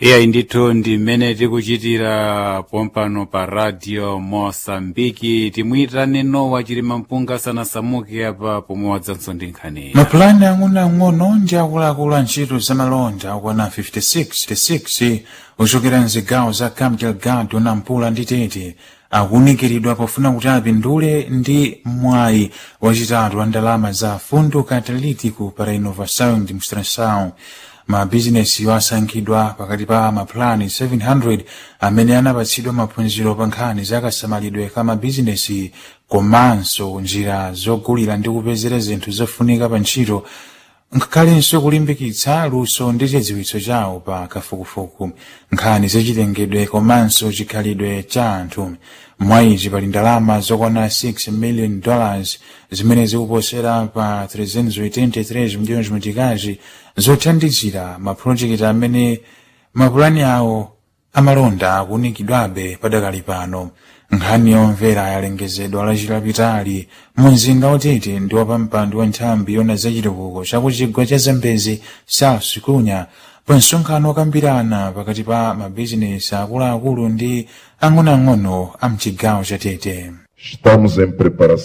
iyayi ndithu ndi mmene tikuchitira pompano pa radio mosambiki timuyitane nowa chilima mpunga sanasamuke apa pomwe wadzanso ndi nkhani mapulani ang'onoang'ono ndi akuluakulu a ntchito zamalonda akwana 56 ochokera mzigawo za cabo delgado nampula ndi tete akunikiridwa pofuna kuti apindule ndi mwayi wachitatu wa ndalama za fundo catalítico para inovação e demonstração mabizinesi asankhidwa pakati pa mapulani 700 amene anapatsidwa maphunziro pa nkhani za kasamalidwe ka mabizinesi komanso njira zogulira ndi kupezera zinthu zofunika pa ntchito nkhalenso kulimbikitsa luso ndi chidziwitso chawo pa kafukufuku nkhani zachitengedwe komanso chikhalidwe cha anthu mwayizi pali ndalama zokwana 6 million dollars zimene zikuposera pa 383 milhões mitikazi zothandizira mapulojekiti amene mapulani awo amalonda akunikidwabe padakali pano nkhani yomvera yalengezedwa lachilapitali mu mzinda otete ndi wapampando wa nthambi yona zachitukuko chakuchigwa cha zambezi south kunya pa msonkhano okambirana pakati pa mabizinesi akuluakulu ndi ang'onoang'ono a mchigawo cha tete Estamos em preparação.